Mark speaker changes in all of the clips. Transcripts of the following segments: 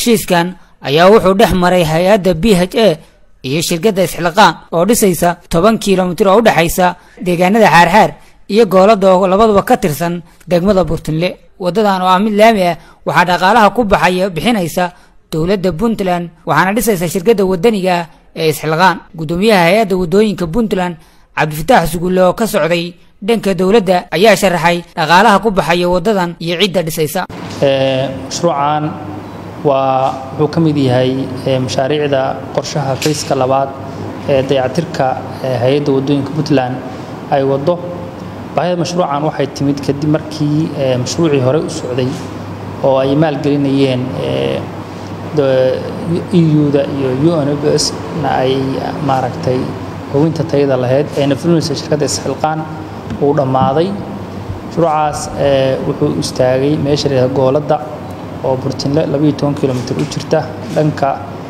Speaker 1: heshiiskan ayaa wuxuu dhex maray hay-adda b h a iyo shirkadda isxilqaan oo dhisaysa toban kilomitir oo u dhexaysa deegaanada xaarxaar iyo goolada oo labaduba ka tirsan degmada burtinle waddadan oo ah mid laami ah waxaa dhaqaalaha ku baxaya bixinaysa dowladda puntland waxaana dhisaysa shirkadda waddaniga ah ee isxilqaan guddoomiyaha hay-adda waddooyinka puntland cabdifataax sugulle oo ka socday dhanka dowladda ayaa sharaxay dhaqaalaha ku baxaya waddadan iyo cidda dhisaysa
Speaker 2: mashruucan waa wuxuu ka mid yahay mashaariicda qorshaha fayska labaad ee dayactirka hay-adda waddooyinka puntland ay waddo baahida mashruucan waxay timid kadib markii mashruucii hore u socday oo ay maalgelinayeen eu-da iyo unbs na ay maaragtay hubinta tayada lahayd ayna fulinaysa shirkadda isxilqaan uu dhammaaday mashruucaas wuxuu istaagay meesha la gooladda oo burtinle labaiyo toban kilomitr u jirta dhanka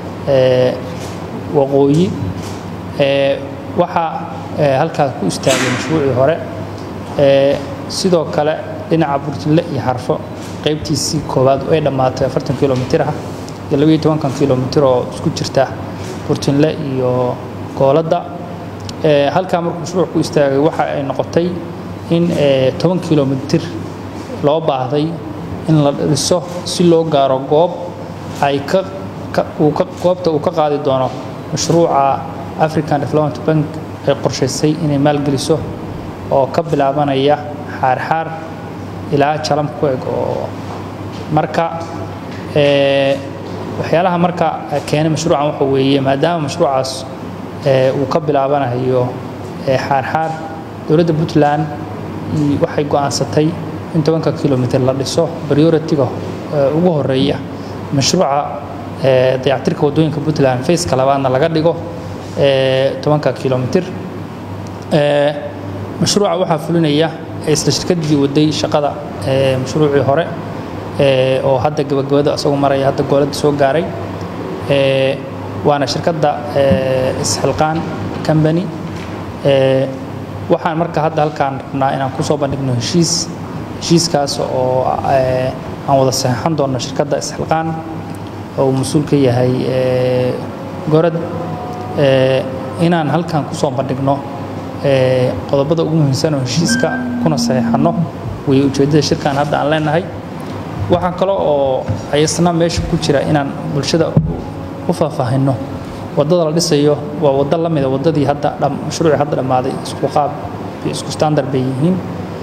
Speaker 2: waqooyi waxaa halkaas ku istaagay mashruucii hore sidoo kale dhinaca burtinle iyo xarfo qaybtiisii koowaad ay dhammaatay afartan kilomitr ah iyo labaiyo tobankan kilomitr oo isku jirta burtinle iyo gooladda halkaa markuu mashruuc ku istaagay waxa ay noqotay in toban kilomitr loo baahday in la dhiso si loo gaaro goob ay goobta uu ka qaadi doono mashruuca african development bank ay qorshaysay inay maalgeliso oo ka bilaabanaya xaarxaar ilaa jalam ku eg oo marka waxyaalaha marka keenay mashruucan waxa weeye maadaama mashruucaas uu ka bilaabanayo xaarxaar dowladda puntland waxay go'aansatay in tobanka kilomitr la dhiso prioritiga ugu horeeya mashruuca dayactirka waddooyinka puntland faceka labaadna laga dhigo tobanka kilomitr mashruuca waxaa fulinaya isla shirkadii waday shaqada mashruucii hore oo hadda gabagabada isagoo maraya hadda gooladda soo gaaray waana shirkadda isxilqaan company waxaan marka hadda halkaan rabnaa inaan kusoo bandhigno heshiis heshiiskaas oo aan wada saxeixan doonno shirkadda isxilqaan oo uu mas-uul ka yahay gorad inaan halkaan kusoo bandhigno qodobada ugu muhiimsan oo heshiiska kuna saxeixanno way ujeeddada shirkan hadda aan leenahay waxaa kale oo ayasna meesha ku jira inaan bulshada u faahfaahinno waddada la dhisayo waa waddo la mida waddadii hadda mashruucii hadda dhammaaday isku qaab iyo isku standard bay yihiin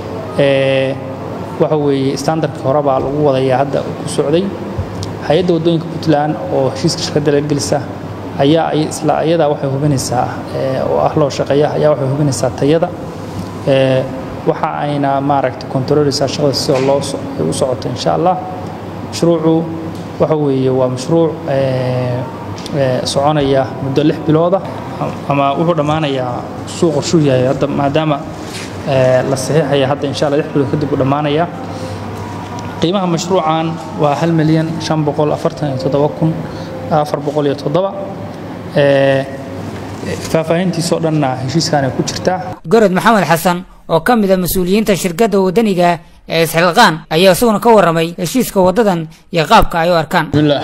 Speaker 2: waxa weeye standardkii hore baa lagu wadayaa hadda ku socday hay-adda waddooyinka puntland oo heshiiska shirkadda la gelisa ayaa isla ayadaa waxay hubinaysaa oo ah loo shaqeeya ayaa waxay hubinaysaa tayada waxa ayna maaragtay kontrooleysaa shaqada sidoo loo u socoto insha allah mashruucu waxa weeye waa mashruuc soconaya muddo lix bilooda ama wuxuu dhammaanayaa suu qorshuu yahay hadda maadaama la saxiixaya hadda insha allah lix bilood kadib uu dhammaanaya qiimaha mashruucan waa hal milyan shan boqol afartan iyo toddoba kun afar boqol iyo toddoba faahfaahintiisoo dhanna heshiiskaanay ku jirtaa
Speaker 1: gorod maxamed xasan oo ka mid a mas-uuliyiinta shirkadda waddaniga ee isxilqaan ayaa isaguna ka warramay heshiiska waddadan iyo qaabka ay u arkaan
Speaker 3: bismillaah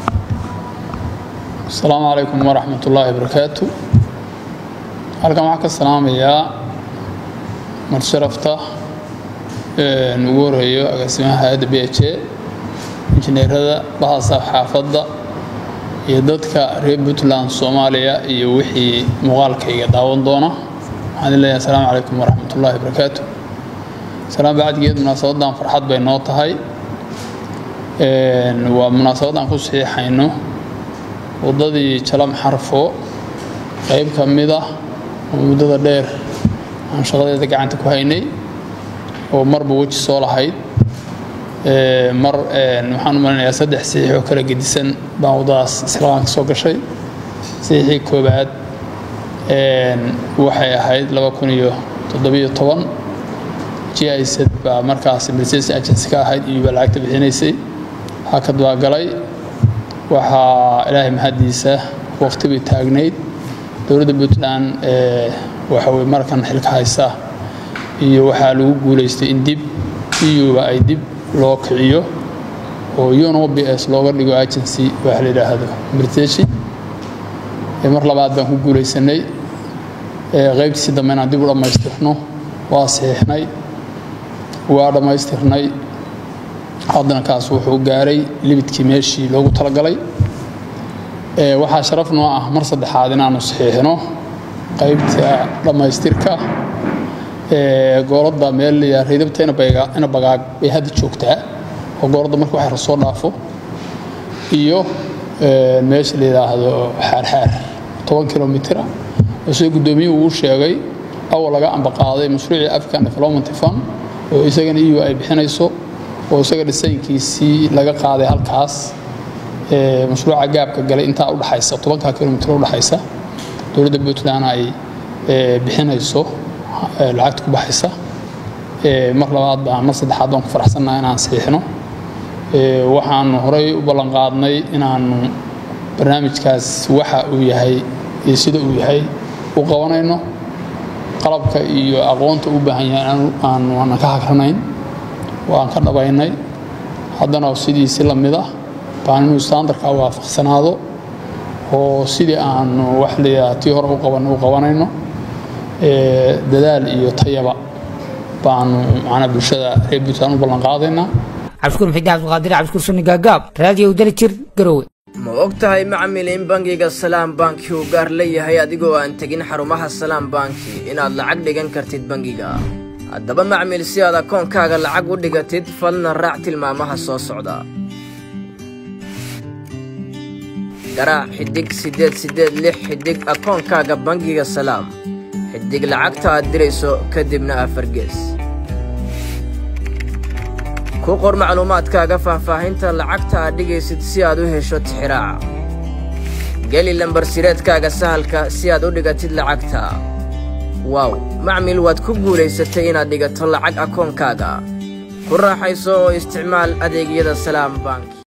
Speaker 3: asalaamu calaykum waraxmat ullaahi barakaatu halkan waxaan ka salaamayaa marsharafta ugu horeeyo agaasimaha hay-adda b h a injineerada bahasa xaafadda iyo dadka reer puntland soomaaliya iyo wixii muuqaalkayga daawan doona waxaan leeyahay asalaamu calaykum waraxmat ullaahi barakaatu salaam bacdigeed munaasabadan farxad bay noo tahay waa munaasabad aan ku saxiixayno waddadii jalam xarfo qayb ka mid ah oo muddada dheer aan shaqadeeda gacanta ku haynay oo marba weji soo lahayd mar waxaan u malinayaa saddex saxiix oo kala gedisan baan waddadaas islaamka soo gashay saxiixii koobaad waxay ahayd laba kun iyo toddobiyo toban giz baa markaas milsation agency ka ahayd iyo baa lacagta bixinaysay hakad baa galay waxaa ilaahay mahaddiisa waqti bay taagnayd dowladda puntland waxa weye markan xilka haysa iyo waxaa lagu guulaystay in dib iyuba ay dib loo kiciyo oo uno b s looga dhigo agency waxa la yidhaahdo britishi mar labaad baan ku guulaysanay qaybtiisi dambe inaan dib u dhammaystirno waa saxiixnay waa dhammaystirnay haddana kaas wuxuu gaaray libidkii meeshii loogu talagalay waxaa sharaf noo ah mar saddexaad inaanu saxiixno qaybta dhammaystirka gooladda meel reydabta ina bagaag bay hadda joogtaa oo gooladda marka wax soo dhaafo iyo meesha la yidhaahdo xaarxaar toban kilomitira oo sida guddoomiyuhu uu sheegay awal laga ambaqaaday mashruucii african development fund oo isagana eu ay bixinayso oo isaga dhisaynkiisii laga qaaday halkaas mashruuca gaabka galay intaa udhaxaysa tobanka kilomitr udhaxaysa dowladda puntland ay bixinayso lacagta ku baxaysa mar labaad baan mar saddexaad baan ku faraxsannaha inaan saxiixno waxaanu horey u ballanqaadnay inaanu barnaamijkaas waxa uu yahay iyo sida uu yahay u qabanayno qalabka iyo aqoonta u baahan yahay aanu aanan ka hagranayn oo aan ka dhabaynay haddana sidiisi la mid ah baan inuu standarka waafaqsanaado oo sidii aanu wax layaha tii hore u qaban u qabanayno dadaal iyo tayaba baanu macnaa bulshada reer puntland u ballanqaadaynaa
Speaker 1: cabdishukuur maxidi cabdiqaadir cabdishukuur sunni gaagaab raadiyo udali jir garowe
Speaker 4: ma og tahay macmil in bangiga salaam banki uu gaar leeyahay adigoo aan tegin xarumaha salaam banki inaad lacag dhigan kartid bangiga haddaba macmil si aad akoonkaaga lacag u dhigatid fadlan raac tilmaamaha soo socda garaac xiddig siddeed siddeed lix xiddig akoonkaaga bangiga salaam xiddig lacagta aad dirayso kadibna afargees ku qor macluumaadkaaga faahfaahinta lacagta aad dhigaysid si aad u hesho tixiraaca geli lambarsireedkaaga sahalka si aad u dhigatid lacagta waaw macmil waad ku guulaysatay inaad dhigato lacag akoonkaaga ku raaxayso oo isticmaal adeegyada salaam bank